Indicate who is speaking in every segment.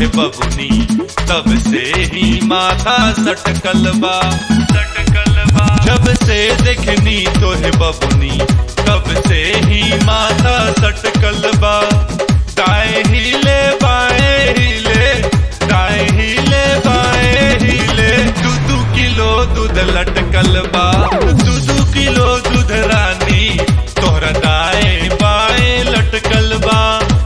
Speaker 1: तोहे बबुनी तब से ही माथा सटकल बा सटकल बा जब से देखनी तोहे बबुनी तब से ही माथा सटकल बा दाएं हिले बाएं हिले दाएं हिले बाएं हिले दू दू किलो दूध लटकल बा दू दू किलो दूध रानी तोहरा दाएं बाएं लटकल बा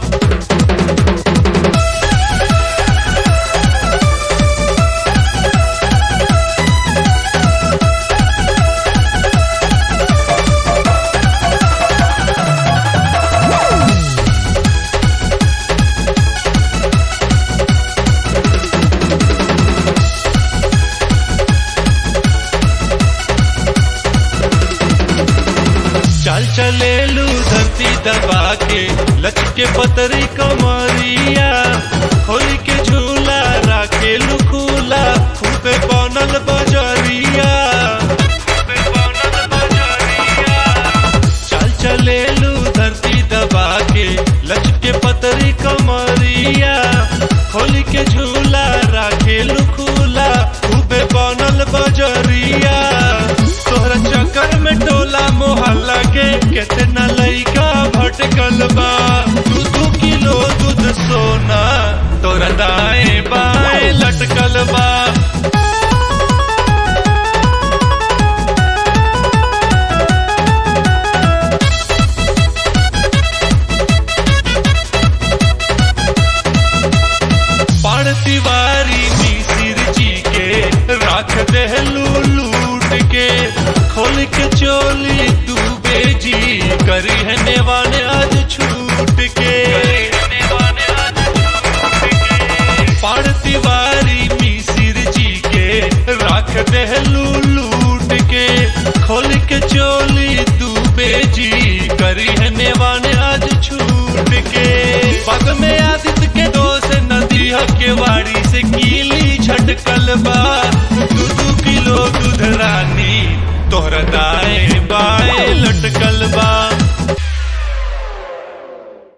Speaker 1: चल चलेलू धरती दबा के लचके पतरी कमरिया होली के झूला राखेलू खुला खूबे बनल बजरिया खूबे बनल बजरिया चल चलेलू धरती दबा के लचके पतरी कमरिया होली के झूला राखेलू खुला खूबे बनल बजरिया तोहरा चक्कर में टोला मोहल्ला के कितना लइका भटकल बा दू दू किलो दूध सोना तोरा दाएं बाएं लटकल बा पाण तिवारी मिसिर जी के रख देहलू लूट के खोल के चोली डूबे जी करी है नेवाने आज छूट के पाण तिवारी मिसिर जी के रख देहलू लूट के खोल के चोली डूबे जी करी है नेवाने आज छूट के पग में आदित्य के दोस्त नदी के वाड़ी से कीली झटकल बा दू दू किलो दूध रानी तोहरा दाएं बाएं लटकल बा